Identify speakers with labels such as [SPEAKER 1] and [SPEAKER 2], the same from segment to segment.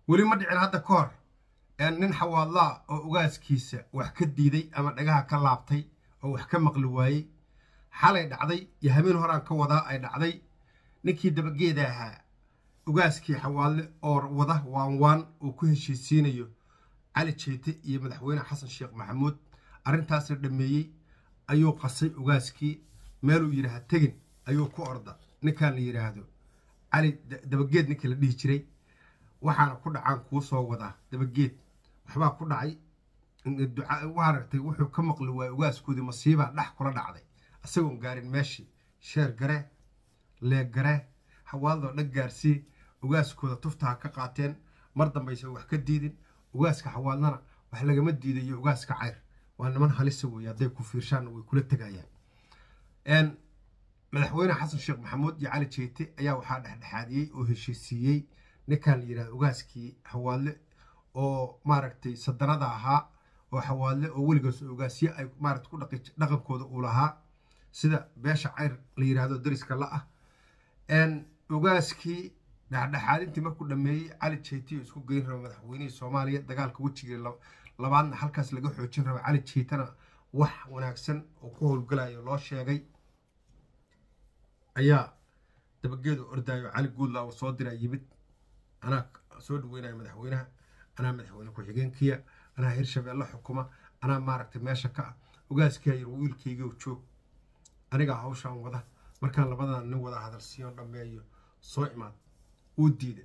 [SPEAKER 1] weli ma dhicin hadda ka hor nin xawaadlaa oo ugaaskiisa wax ka diiday ama dhagaha ka laabtay oo wax ka maqli waayey xalay dhacday iyo habeen horaan ka wadaa ay dhacday ninkii dabageeda ahaa ugaaskii xawaadle oo wada waan waan uu ku heshiisiinayo cali jeete iyo madaxweyne xasan sheekh maxamuud arrintaasna dhammeeyey ayuu qasay ugaaskii meeluu yidhaha tegin ayuu ku orda ninkaan la yidhaahdo cali dabageed ninkii la dhihi jiray waxaana ku dhacaan kuu soo wadaa dabageed waxbaa ku dhacay aragtay wuxuu ka maqli waayey ugaaskoodii masiibaa dhex kula dhacday isagoon gaarin meeshii sheer garee leeg garee xawaadoo dhan gaarsii ugaaskooda tuftaha ka qaateen mar dambayse wax ka diidin ugaaska xawaadlana wax lagama diidayo ugaaska cayr waa niman halisa weeye hadday ku fiirshaanna way kula tegayaan madaxweyne xasan sheekh maxamuud iyo cali jeete ayaa waxaa dhexdhexaadiyey oo heshiisiiyey ninkaan la yidhahda ugaaskii xawaadle oo maaragtay sadanada ahaa oo xawaadle oo weligaas ogaasye ay maarata ku dhaqankooda uu lahaa sida beesha cayr la yidhaahdo dariska la ah ogaaskii dhexdhexaadintii markuu dhameeyey cali jeetiyo isku geyn raba madaxweynihii soomaaliya dagaalka wejigii labaadna halkaas laga xoojin raba cali jeetana wax wanaagsan oo ku howlgalayo loo sheegay ayaa dabageedu ordaayo cali guudla uu soo diraa yimid anaa soo dhaweynayo madaxweynaha anaa madaxweyne ku-xigeenkiya anaa hirshabeelle xukuma anaa maaragtay meesha ka ah ogaaskaa yir wiilkayga joog anigaa hawshaan wada markaan labadan nin wada hadalsiiyon dhammeeyo soo imaad wuu diida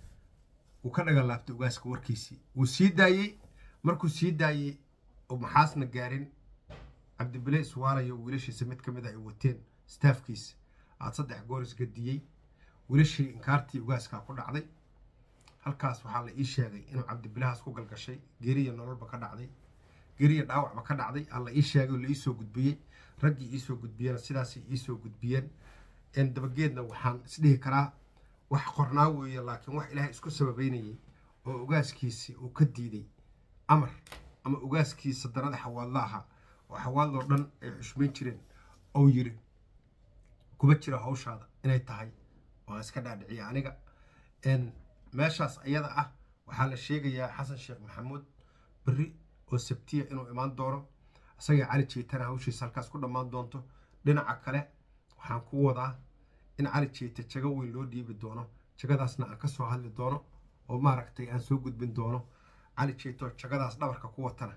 [SPEAKER 1] wuu ka dhagan laabtay ogaaska warkiisii wuu sii daayey markuu sii daayey oo maxaasna gaarin cabdibile iswaalayo wiilashiisa mid ka mid a ay wateen staafkiisa aad saddex goor isgadiyey wiilashii inkaartii ugaaskaa ku dhacday halkaas waxaa la ii sheegay inuu cabdibilahaas ku galgashay geriya nololba ka dhacday geriya dhaawacba ka dhacday aa la ii sheegay oo la iisoo gudbiyey raggii iisoo gudbiyeen sidaasay iisoo gudbiyeen dabageedna waxaan isdhihi karaa wax qornaa weeye laakiin wax ilaahay isku sababeynayay oo ogaaskiisi uu ka diiday amar ama ogaaskiisa danada xawaadla ahaa oo xawaadloo dhan ay xushmayn jireen ou yiri kuma jiro hawshaada inay tahay waan iska dhaadhiciya aniga meeshaas ayada ah waxaa la sheegayaa xasan sheekh maxamuud berri oo sabtiya inuu imaan doono isagii cali jeetana hawshiisa halkaas ku dhammaan doonto dhinaca kale waxaan ku wadaa in cali jeete jago weyn loo dhiibi doono jagadaasna aan ka soo hadli doono oo maaragtay aan soo gudbin doono cali jeeto jagadaas dhabarka ku watana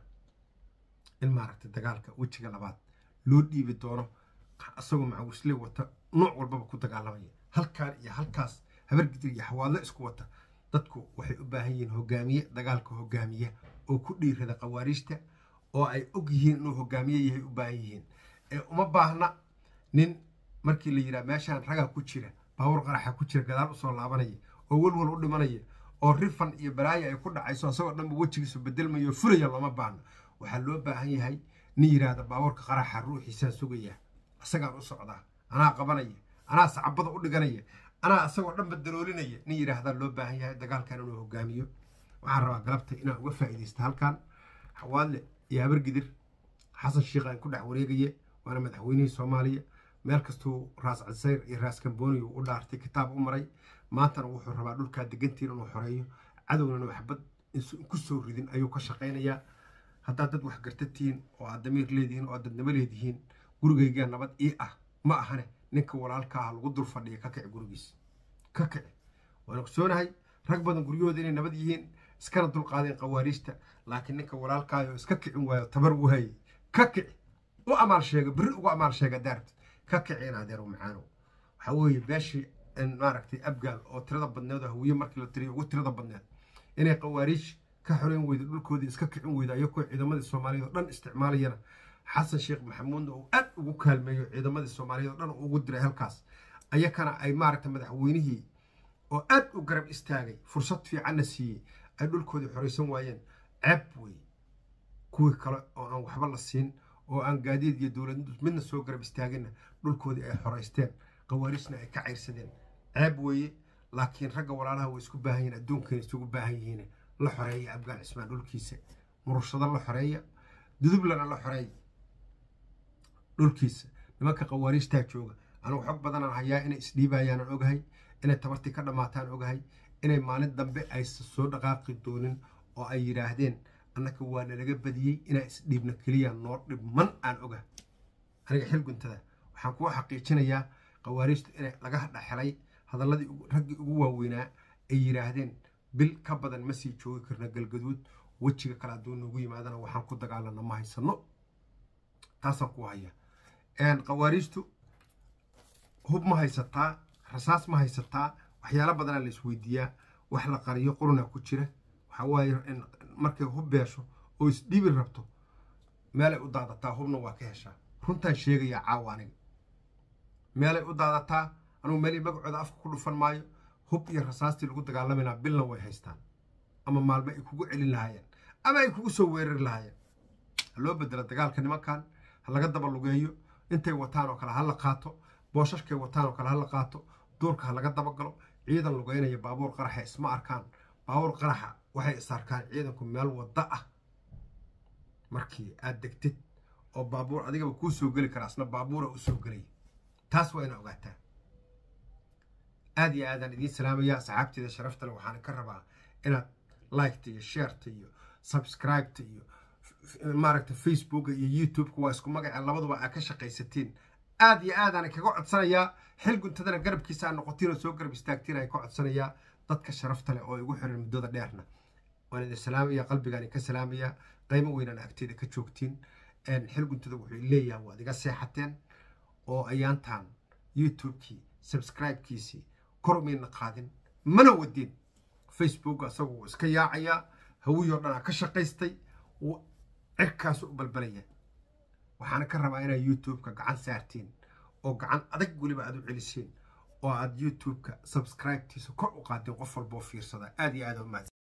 [SPEAKER 1] in maaragtay dagaalka wejiga labaad loo dhiibi doono isagoo macawisle wata nooc walbaba ku dagaalamaya halkaan iyo halkaas habargidir iyo xawaadlo isku wata dadku waxay u baahan yihiin hogaamiye dagaalka hogaamiya oo ku dhiirada khawaariijta oo ay og yihiin inuu hogaamiye yahay u baahan yihiin ee uma baahna nin markii la yidhaha meeshaan ragaa ku jira baawur qaraxa ku jira gadaal usoo laabanaya oo welwal u dhimanaya oo rifan iyo balaayo ay ku dhacayso isagoo dhanba wejigiisu bedelmayo fulaya looma baahno waxaa loo baahan yahay nin yidhaahda baawurka qaraxa ruuxiisaan sugaya isagaan u socdaa anaa qabanaya anaa sacabada u dhiganaya anaa isagoo dhanba daloolinaya nin yidhaahdaa loo baahan yahay dagaalkan inuu hogaamiyo waxaan rabaa galabta inaan uga faa'iidaysta halkan xawaadle iyo habargidir xasan sheikh aan ku dhex wareegaye waana madaxweynihii soomaaliya meel kastuu raas casayr iyo raas kamboni u dhaartay kitaab u maray maantana wuxuu rabaa dhulkaa degantiin inuu xoreeyo cadownan waxbad ku soo ridin ayuu ka shaqaynayaa haddaad dad wax gartatihiin oo aad damiir leedihiin oo aad dadnimo leedihiin gurigaygaa nabad ii ah ma ahane ninka walaalka ah lagu dul fadhiya ka kici gurigiis ka kici waan ogsoonahay rag badan guryahooda inay nabad yihiin iskana dulqaadeen khawaariijta laakiin ninka walaalkaayo iska kicin waayo tabar waayey ka kici u amaal sheega berri ugu amaal sheega daarta ka kici in adeero macaanow waxaa weeye beeshii maaragtay abgaal oo tirada badneed oo hawiye markii la tiriyo ugu tirada badneed inay khawaariij ka xoreyn weyda dhulkoodii iska kicin weyda ayagoo ciidamadii soomaaliyeed oo dhan isticmaalayana xasan sheekh maxamuudna uu aad ugu kaalmeeyo ciidamadii soomaaliyeed oo dhan ugu diray halkaas ayakana ay maaragtay madaxweynihii oo aad u garab istaagay fursad fiicanna siiyey ay dhulkoodii xoraysan waayeen ceeb weeye kuwii kale oo aan waxba la siin oo aan gaadiid iyo dowlad midna soo garab istaaginna dhulkoodii ay xoraysteen khawaariijna ay ka cayrsadeen ceeb weeye laakiin ragga walaalaha way isku baahan yihiin adduunkayna isugu baahan yihiin la xoreeya abgaal cismaan dhulkiisa murushado la xoreeya dudublana la xoreeya dhulkiisa nimanka khawaariijtaa jooga anugu xog badanaan hayaa inay isdhiibayaanan ogahay inay tabartii ka dhammaataan ogahay inay maalin dambe aysan soo dhaqaaqi doonin oo ay yidhaahdeen annaka waa nalaga badiyey inaan isdhiibna keliya noo dhibman aan oga aniga xil guntada waxaan kuwa xaqiijinayaa khawaariijtu inay laga dhexelay hadalladii raggii ugu waaweynaa ay yidhaahdeen bil ka badan ma sii joogi karna galgaduud wejiga kale hadduu noogu yimaadana waxaan ku dagaalana ma haysano taasaan ku haya khawaariijtu hub ma haysataa rasaas ma haysataa waxyaalo badanaa la isweydiiyaa wax la qariyo quruna ku jira waxaa waaye markay hub beesho oo isdhiibi rabto meelay u daadataa hubna waa ka heshaa runtaan sheegayaa caawa aniga meelay u daadataa anugu meelii magacooda afka ku dhufan maayo hub iyo rasaastii lagu dagaalamayna bilna way haystaan ama maalmo ay kugu celin lahaayeen ama ay kugu soo weerari lahaayeen ha loo bedelo dagaalka nimankan ha laga daba lugeeyo intay wataan oo kale ha la qaato boosashkay wataan oo kale ha la qaato duurka ha laga dabagalo ciidan lugeynaya baabuur qaraxa isma arkaan baabuur qaraxa waxay is arkaan ciidanku meel wadda ah markii aad degtid oo baabuur adigaba kuu soo geli karaa isna baabuura u soo gelaya taas waa ina ogaataa aad iyo aadaan idiin salaamaya asxaabteeda sharafta le waxaan ka rabaa inaad liketa iyo shareta iyo subscribeta iyo maaragta facebooka iyo youtubeka waa isku magaca labaduba aa ka shaqaysatiin aad iyo aadaan kaga codsanayaa xil guntadana garabkiisa aa noqotiin oo soo garab istaagtiin aan ka codsanayaa dadka sharafta leh oo igu xiran muddada dheerna waan idin salaamaya qalbigaan ka salaamaya qaymo weynaan agteeda ka joogtiin xil guntada wuxuu leeyahay waad iga seexateen oo ayaantaan youtubekii subscribekiisii kor mayna qaadin mana wadin facebook asagu wuu iska yaacayaa hawiyoo dhanaa ka shaqaystay cirkaasu u balbalaya waxaana ka rabaa inaad youtubeka gacan saartiin oo gacan adag weliba aad u celisiin oo aad youtubeka subscribetiisa kor u qaadeen qof walboo fiirsada aad iyo aad u mahadsan